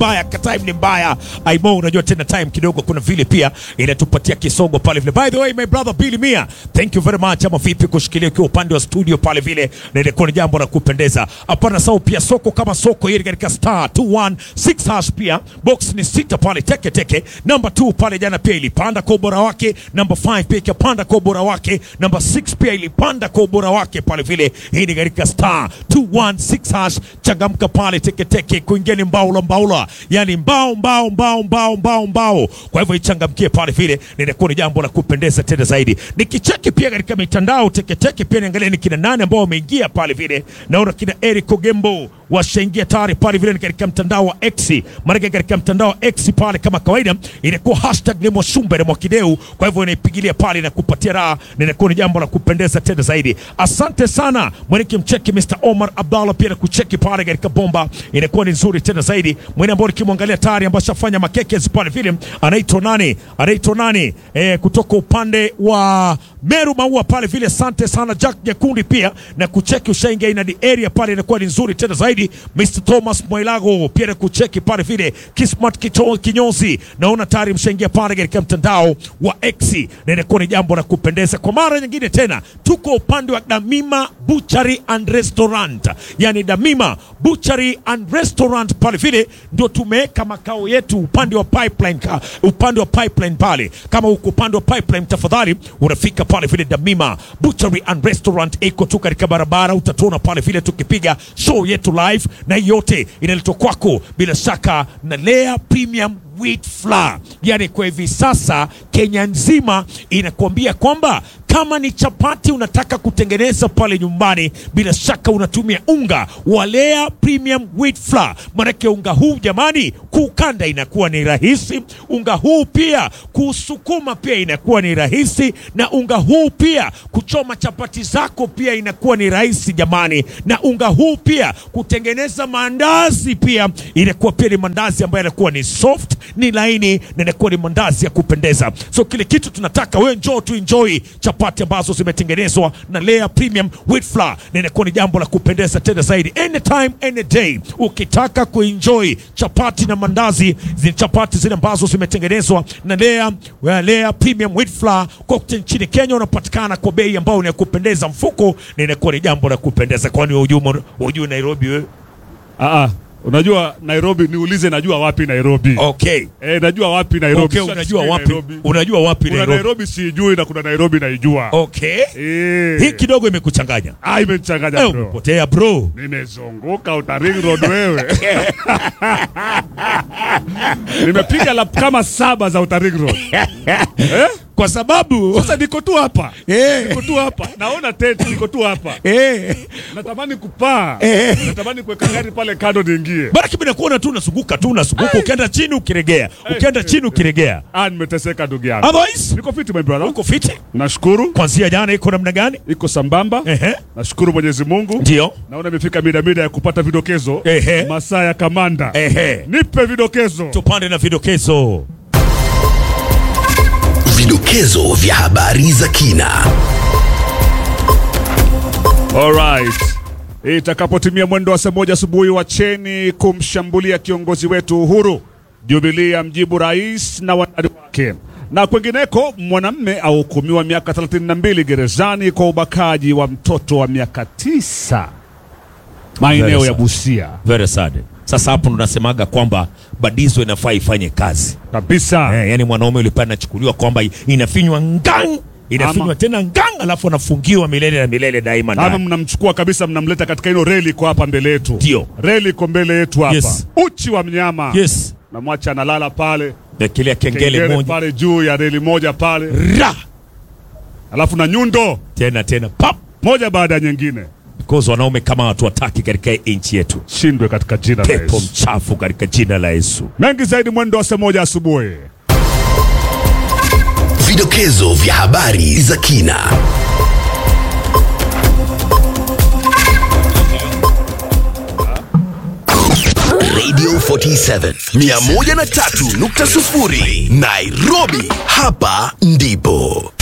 mbaya, time ni mbaya. Aimo, unajua tena time kidogo, kuna vile pia inatupatia kisogo pale vile. By the way, my brother Billy Mia, thank you very much. Ama vipi kushikilia ukiwa upande wa studio pale vile, na ilikuwa ni jambo la kupendeza. Hapana sawa, pia soko kama soko hili katika star 216 hash, pia box ni sita pale teke teke. Namba 2 pale jana pia ilipanda kwa ubora wake, namba 5 pia ikapanda kwa ubora wake, namba 6 pia ilipanda kwa ubora wake pale vile. Hii ni katika star 216 hash, changamka pale teke teke, kuingia ni mbaula mbaula, yani mbao mbao mbao mbao mbao mbao. Kwa hivyo ichangamkie pale vile, ninakuwa ni jambo la kupendeza tena zaidi. Nikicheki pia katika mitandao teke teke, pia niangalia ni kina nane ambao wameingia pale vile. Naona kina Eric Ogembo washaingia tayari pale vile, ni katika mtandao wa X, maana katika mtandao wa X pale kama kawaida inakuwa hashtag ni Mwashumbe na Mwakideu. Kwa hivyo inaipigilia pale na kupatia raha, na inakuwa ni jambo la kupendeza tena zaidi. Asante sana mweneki mcheki Mr. Omar Abdallah pia na kucheki pale katika bomba, inakuwa ni nzuri tena zaidi. Mwene ambao nikimwangalia tayari ambaye ashafanya makekes pale vile, anaitwa nani? Anaitwa nani? Eh, kutoka upande wa Meru Maua pale vile. Asante sana Jack Nyakundi pia na kucheki, ushaingia ina the area pale, inakuwa ni nzuri tena zaidi. Mr. Thomas Mwailago pia na kucheki pale vile. Kismat Kito- Kinyozi naona tayari mshaingia pale katika mtandao wa X na inakuwa ni jambo la kupendeza. Kwa mara nyingine tena tuko upande wa Damima Butchery and Restaurant, yani Damima Butchery and Restaurant pale vile ndio tumeweka makao yetu upande wa pipeline, ka, upande wa pipeline pale. Kama uko upande wa pipeline, tafadhali unafika pale vile Damima Butchery and Restaurant, iko tu katika barabara, utatuona pale vile tukipiga show yetu live, na hii yote inaletwa kwako bila shaka na Lea Premium wheat flour. Yani kwa hivi sasa Kenya nzima inakuambia kwamba kama ni chapati unataka kutengeneza pale nyumbani, bila shaka unatumia unga wa Lea Premium wheat flour. Manake unga huu jamani, kuukanda inakuwa ni rahisi, unga huu pia kuusukuma pia inakuwa ni rahisi, na unga huu pia kuchoma chapati zako pia inakuwa ni rahisi jamani, na unga huu pia kutengeneza maandazi pia inakuwa pia ni mandazi ambayo yanakuwa ni soft, ni laini na inakuwa ni mandazi ya kupendeza. So kile kitu tunataka wewe njoo tu enjoy chapati ambazo zimetengenezwa na Lea Premium wheat flour, na inakuwa ni jambo la kupendeza tena zaidi. Anytime any day, ukitaka kuenjoy chapati na mandazi, zi chapati zile ambazo zimetengenezwa na Lea, wa Lea Premium wheat flour kote nchini Kenya unapatikana kwa bei ambayo ni ya kupendeza mfuko, na inakuwa ni jambo la kupendeza. Kwani hujui hujui Nairobi wewe? Ah, ah, unajua Nairobi, niulize najua wapi Nairobi. Okay. Eh, najua wapi Nairobi. Okay, Sasa unajua sijui wapi? Nairobi. Unajua wapi Kuna Nairobi? Nairobi sijui na kuna Nairobi naijua. Okay. Eh. Hii kidogo imekuchanganya. Ah, imenichanganya Eh, bro. umepotea bro. Nimezunguka Outer Ring Road wewe. Nimepiga lap kama saba za Outer Ring Road. Eh? Kwa sababu Sasa niko tu hapa. Eh. Niko tu hapa. Naona tent niko tu hapa. eh, Natamani kupaa. Eh. Natamani kuweka gari pale kando niingie. bana kimi nakuona tu unazunguka tu unazunguka, ukienda chini ukiregea, ukienda eh, chini ukiregea. Ah, nimeteseka ndugu yangu. Otherwise Niko fiti my brother. uko fiti. Nashukuru. Kwanzia jana iko namna gani? Iko sambamba. Ehe, Nashukuru Mwenyezi Mungu. ndio. Naona imefika mida mida ya kupata vidokezo. Ehe. Masaa ya kamanda. Ehe, Nipe vidokezo. tupande na vidokezo. Vidokezo vya habari za kina. Alright. Itakapotimia mwendo wa saa moja asubuhi, wacheni kumshambulia kiongozi wetu Uhuru. Jubilee amjibu rais na wanadi wake. Na kwengineko, mwanamme ahukumiwa miaka 32 gerezani kwa ubakaji wa mtoto wa miaka tisa maeneo Very ya sad. Busia Very sad. Sasa hapo ndo nasemaga kwamba badizo inafaa ifanye kazi. kabisa. Eh, yani mwanaume ulipaa anachukuliwa kwamba inafinywa ngang inafinywa Ama- tena ngang, alafu anafungiwa milele na milele daima Ama ndani. mnamchukua kabisa, mnamleta katika hilo reli iko hapa mbele yetu. Ndio. Reli iko mbele yetu hapa. Yes. Uchi wa mnyama. Yes, Namwacha analala pale. mekelea kengele Kengele moja pale juu ya reli moja pale. ra Alafu na nyundo tena tena pap, moja baada ya nyingine. because wanaume kama watu wataki katika hii nchi yetu. Shindwe katika jina la Pepo Yesu. mchafu katika jina la Yesu. Mengi zaidi mwendo wa saa moja asubuhi. Vidokezo vya habari za kina. Radio 47 103.0 Nairobi, hapa ndipo